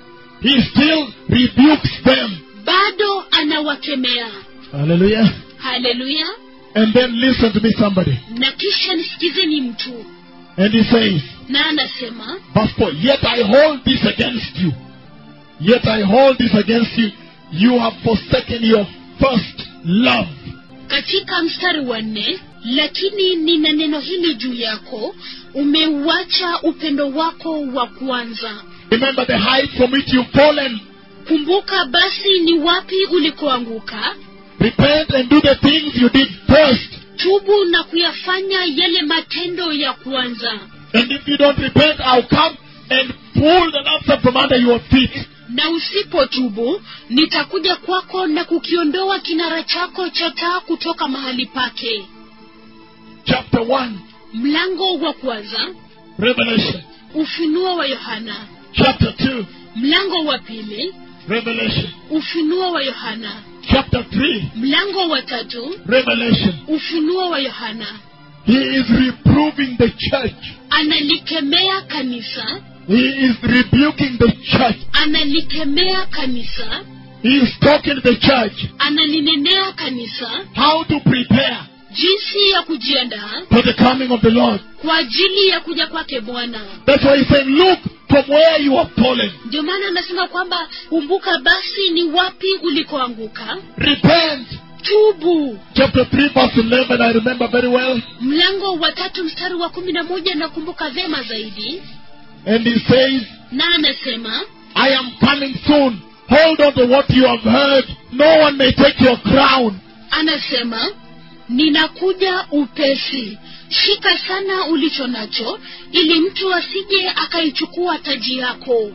He still rebukes them. bado anawakemea Hallelujah. haleluya And then listen to me, somebody. na kisha nisikizeni mtu And he says, na anasema Verse 4 Yet I hold this against you. Yet I hold this against you. You have forsaken your first love. katika mstari wa nne lakini nina neno hili juu yako umeuacha upendo wako wa kwanza Remember the height from which you've fallen. kumbuka basi ni wapi ulikoanguka Repent and do the things you did first. tubu na kuyafanya yale matendo ya kwanza And if you don't repent, I'll come and pull the lampstand from under your feet. na usipotubu nitakuja kwako na kukiondoa kinara chako cha taa kutoka mahali pake Chapter 1, mlango wa kwanza Revelation. ufunuo wa yohana Chapter 2, mlango wa pili Revelation. ufunuo wa yohana Chapter 3, mlango wa tatu Revelation. ufunuo wa yohana He is reproving the church. analikemea kanisa He is rebuking the church. analikemea kanisa He is talking to the church analinenea kanisa how to prepare jinsi ya kujiandaa for the coming of the Lord. kwa ajili ya kuja kwake bwana That's why he's saying, Look from where you have fallen. ndio maana anasema kwamba kumbuka basi ni wapi ulikoanguka Repent. tubu Chapter 3, verse 11, I remember very well. mlango wa tatu mstari wa kumi na moja nakumbuka vema zaidi And he says, na anasema I am coming soon. Hold on to what you have heard. No one may take your crown. anasema ninakuja upesi shika sana ulicho nacho ili mtu asije akaichukua taji yako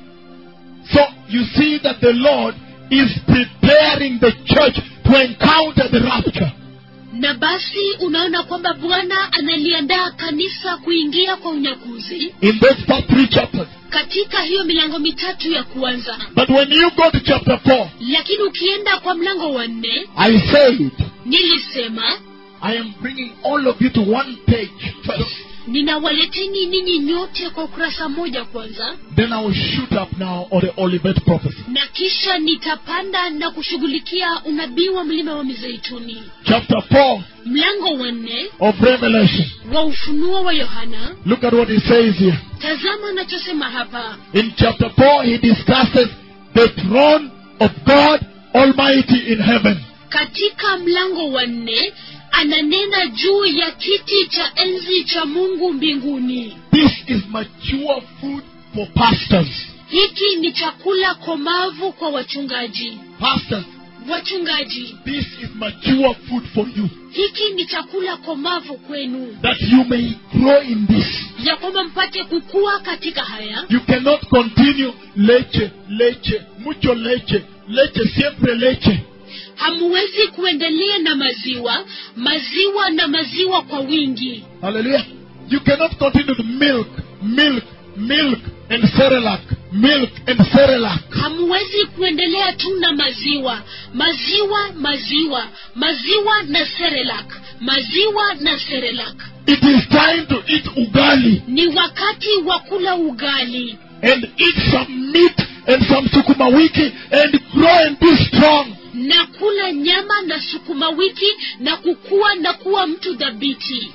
So you see that the Lord is preparing the church to encounter the rapture. na basi unaona kwamba bwana analiandaa kanisa kuingia kwa unyakuzi In those first three chapters. katika hiyo milango mitatu ya kwanza But when you go to chapter 4, lakini ukienda kwa mlango wa nne I said, nilisema I am bringing all of you to one page first. ninawaleteni ninyi nyote kwa ukurasa moja kwanza Then I will shoot up now on the Olivet prophecy. na kisha nitapanda na kushughulikia unabii wa mlima wa mizeituni Chapter 4 mlango wa nne of Revelation. wa ufunuo wa yohana Look at what he says here. tazama anachosema hapa In chapter 4, he discusses the throne of God Almighty in heaven. katika mlango wa nne ananena juu ya kiti cha enzi cha mungu mbinguni This is mature food for pastors. hiki ni chakula komavu kwa wachungaji Pastors, wachungaji this is mature food for you. hiki ni chakula komavu kwenu That you may grow in this. ya kwamba mpate kukua katika haya You cannot continue leche, leche, mucho leche, leche, siempre leche. hamuwezi kuendelea na maziwa maziwa na maziwa kwa wingi Hallelujah. You cannot continue to milk, milk, milk, and Cerelac, milk and Cerelac. hamuwezi kuendelea tu na maziwa maziwa maziwa maziwa na serelak maziwa na serelak It is time to eat ugali ni wakati wa kula ugali and eat some meat and some sukuma wiki and grow and be strong. na kula nyama na sukuma wiki na kukua na kuwa mtu dhabiti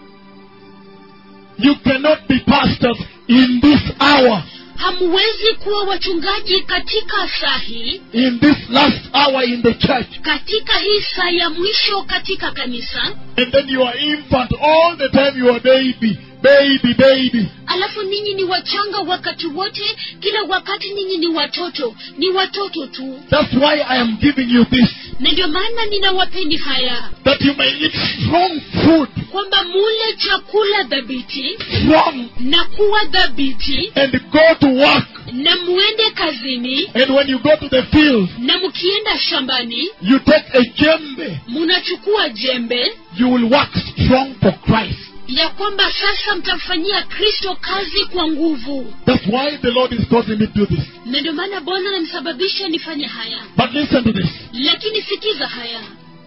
You cannot be pastors in this hour, hamuwezi kuwa wachungaji katika saa hii in this last hour in the church. katika hii saa ya mwisho katika kanisa And then you are infant all the time you are baby, baby, baby. alafu ninyi ni wachanga wakati wote kila wakati ninyi ni watoto ni watoto tu That's why I am giving you this. na ndio maana ninawapeni haya That you may eat strong food, kwamba mule chakula dhabiti strong, na kuwa dhabiti and go to work. na muende kazini And when you go to the field, na mkienda shambani you take a jembe. munachukua jembe You will work strong for Christ. ya kwamba sasa mtamfanyia kristo kazi kwa nguvu That's why the Lord is causing me to do this. na ndio maana bwana anamsababisha nifanye haya But listen to this. lakini sikiza haya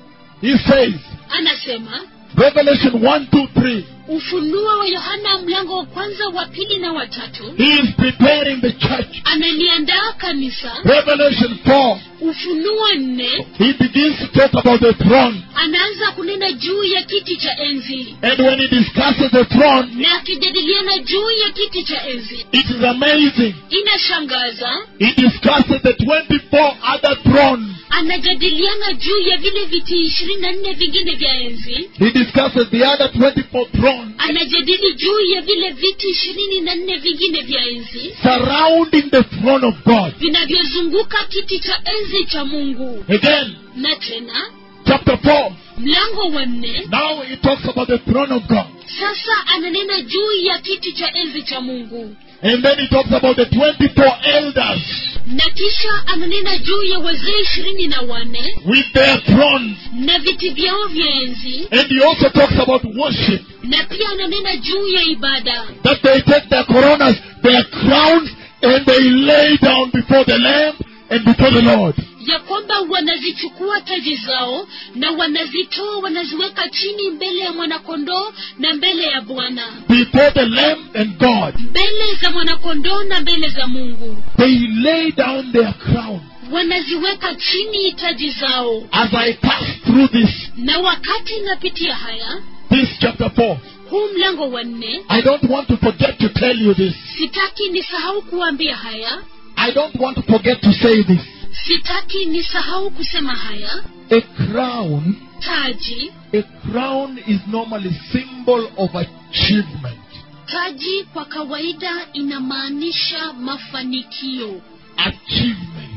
He says, anasema Revelation 1, 2, 3. ufunuo wa yohana mlango wa kwanza wa pili na watatu He is preparing the church. analiandaa kanisa Revelation 4. ufunuo nne He begins to talk about the throne. anaanza kunena juu ya kiti cha enzi And when he discusses the throne, na akijadiliana juu ya kiti cha enzi it is amazing. inashangaza He discusses the 24 other thrones. anajadiliana juu ya vile viti ishirini na nne vingine vya enzi He discusses the other 24 thrones anajadili juu ya vile viti ishirini na nne vingine vya enzi surrounding the throne of God. vinavyozunguka kiti cha enzi cha mungu Again, na tena chapter 4. mlango wa nne Now he talks about the throne of God. sasa ananena juu ya kiti cha enzi cha mungu And then he talks about the 24 elders na kisha ananena juu ya wazee ishirini na wanne with their thrones. na viti vyao vya enzi And he also talks about worship. na pia ananena juu ya ibada That they take their coronas, their crowns, and they lay down before the Lamb and before the Lord. ya kwamba wanazichukua taji zao na wanazitoa wanaziweka chini mbele ya mwanakondoo na mbele ya bwana Before the Lamb and God. mbele za mwanakondoo na mbele za mungu They lay down their crown. wanaziweka chini taji zao As I pass through this, na wakati napitia haya this chapter 4, huu mlango wa nne I don't want to forget to tell you this. sitaki nisahau kuambia haya I don't want to forget to say this. sitaki nisahau kusema haya A crown, taji a crown is normally symbol of achievement. taji kwa kawaida inamaanisha mafanikio Achievement.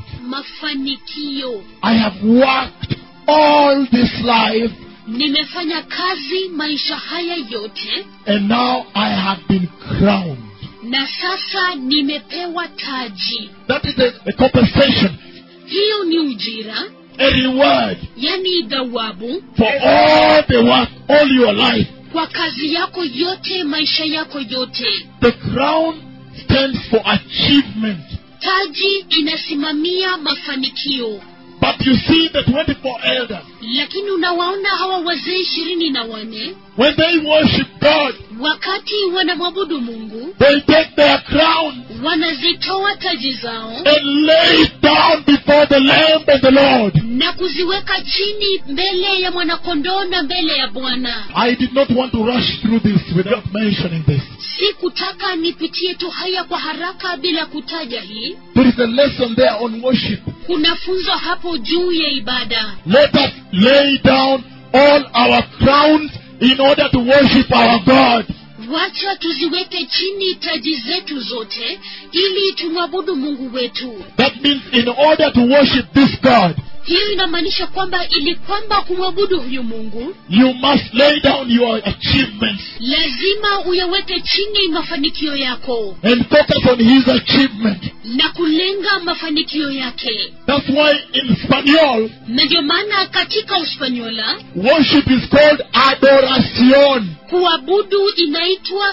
mafanikio I have worked all this life nimefanya kazi maisha haya yote and now I have been crowned. na sasa nimepewa taji That is a, a compensation, hiyo ni ujira a reward yani dhawabu for all the work, all your life. kwa kazi yako yote maisha yako yote The crown stands for achievement. taji inasimamia mafanikio But you see the 24 elders, lakini unawaona hawa wazee ishirini na wane when they worship God, wakati wanamwabudu mungu they take their crown wanazitoa taji zao and lay it down before the Lamb and the Lord. na kuziweka chini mbele ya mwanakondoo na mbele ya bwana I did not want to rush through this without mentioning this. si kutaka nipitie tu haya kwa haraka bila kutaja hii There is a lesson there on worship. kuna funzo hapo juu ya ibada Let us lay down all our crowns in order to worship our God. wacha tuziweke chini taji zetu zote ili tumwabudu mungu wetu That means in order to worship this God, hiyo inamaanisha kwamba ili kwamba kumwabudu huyu mungu you must lay down your achievements lazima uyaweke chini mafanikio yako and focus on His achievement. na kulenga mafanikio yake That's why in Spanish, na ndio maana katika uspanyola worship is called adoración, kuabudu inaitwa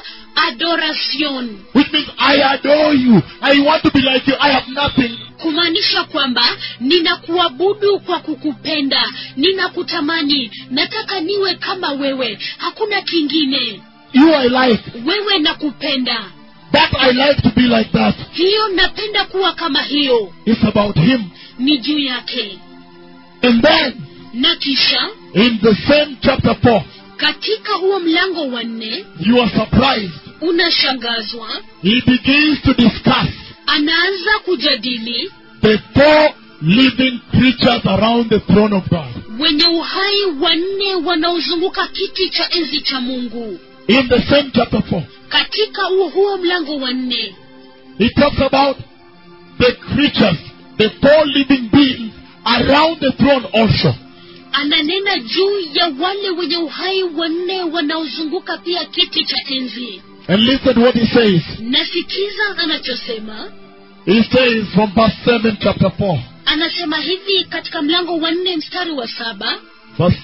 adoracion which means I adore you. I want to be like you. I have nothing. kumaanisha kwamba ninakuabudu kwa kukupenda ninakutamani nataka niwe kama wewe hakuna kingine You I like. wewe nakupenda That I like to be like that. hiyo napenda kuwa kama hiyo It's about Him. ni juu yake And then, na kisha in the same chapter 4, katika huo mlango wa nne you are surprised. unashangazwa He begins to discuss anaanza kujadili the four living creatures around the throne of God. wenye uhai wanne wanaozunguka kiti cha enzi cha mungu In the same chapter 4, katika huo huo mlango wa nne he talks about the creatures, the four living beings around the throne also. ananena juu ya wale wenye uhai wanne wanaozunguka pia kiti cha enzi And listen what he says. nasikiza anachosema He says from verse 7, chapter 4, anasema hivi katika mlango wa nne mstari wa saba verse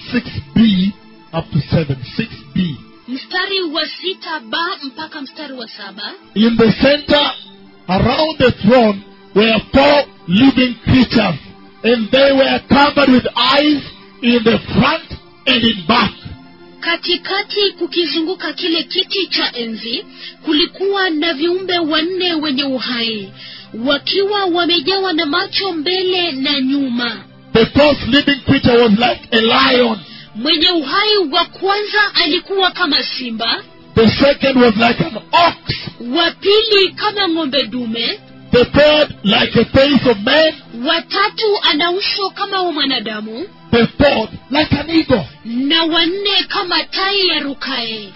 6b up to 7. 6b. mstari wa sita ba mpaka mstari wa saba In the center, around the throne, were four living creatures, and they were covered with eyes in the front and in back. katikati kukizunguka kile kiti cha enzi kulikuwa na viumbe wanne wenye uhai wakiwa wamejawa na macho mbele na nyuma The first living creature was like a lion. mwenye uhai wa kwanza alikuwa kama simba The second was like an ox. wa pili kama ng'ombe dume The third like a face of man. watatu ana uso kama wa mwanadamu The fourth like an eagle. na wanne kama tai ya rukae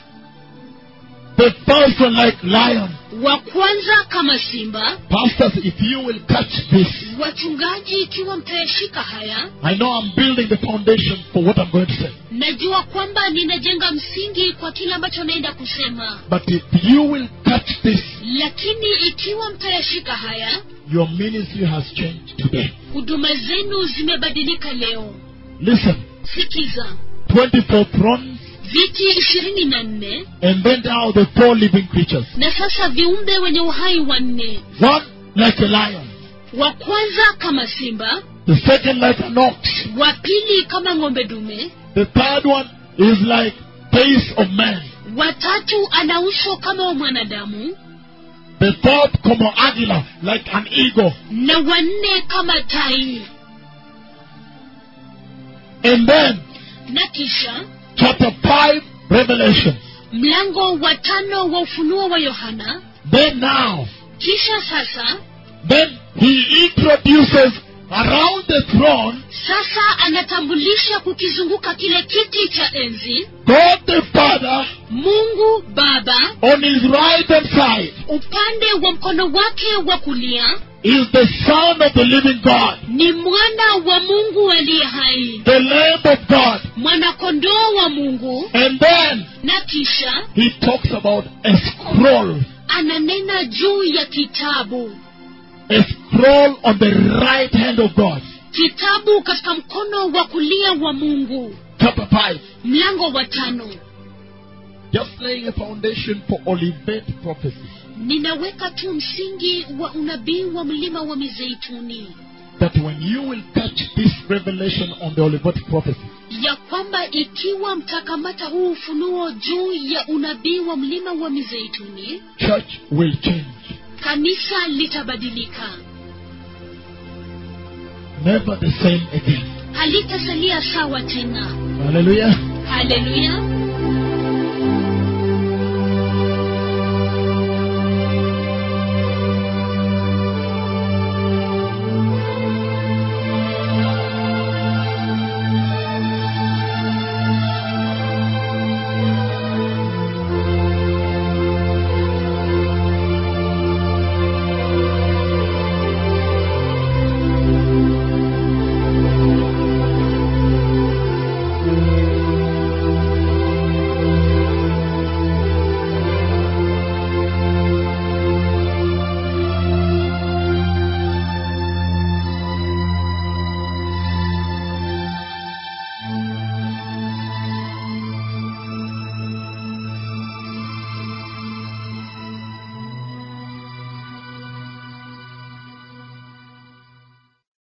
The first one like lion. wa kwanza kama simba Pastors, if you will catch this, wachungaji ikiwa mtayashika haya I know I'm building the foundation for what I'm going to say. najua kwamba ninajenga msingi kwa kile ambacho naenda kusema But if you will catch this, lakini ikiwa mtayashika haya your ministry has changed today. huduma zenu zimebadilika leo Listen, sikiza 24 thrones, viti ishirini na nne and then now the four living creatures. na sasa viumbe wenye uhai wanne One like a lion, wa kwanza kama simba the second like an ox, wa pili kama ng'ombe dume the third one is like face of man, watatu ana uso kama wa mwanadamu the fourth como águila, like an eagle, na wanne kama tai and then na kisha chapter 5, Revelation. mlango wa tano wa ufunuo wa yohana then now, kisha sasa then he introduces around the throne sasa anatambulisha kukizunguka kile kiti cha enzi God the Father mungu baba on his right hand side upande wa mkono wake wa kulia is the Son of the living God, ni mwana wa mungu aliye hai the Lamb of God. mwanakondoo wa mungu And then na kisha he talks about a scroll, ananena juu ya kitabu a scroll on the right hand of God. kitabu katika mkono wa kulia wa mungu Chapter 5. mlango wa tano Just laying a foundation for Olivet prophecy. ninaweka tu msingi wa unabii wa mlima wa mizeituni That when you will catch this revelation on the Olivet prophecy, ya kwamba ikiwa mtakamata huu ufunuo juu ya unabii wa mlima wa mizeituni church will change. kanisa litabadilika Never the same again. halitasalia sawa tena Hallelujah. haleluya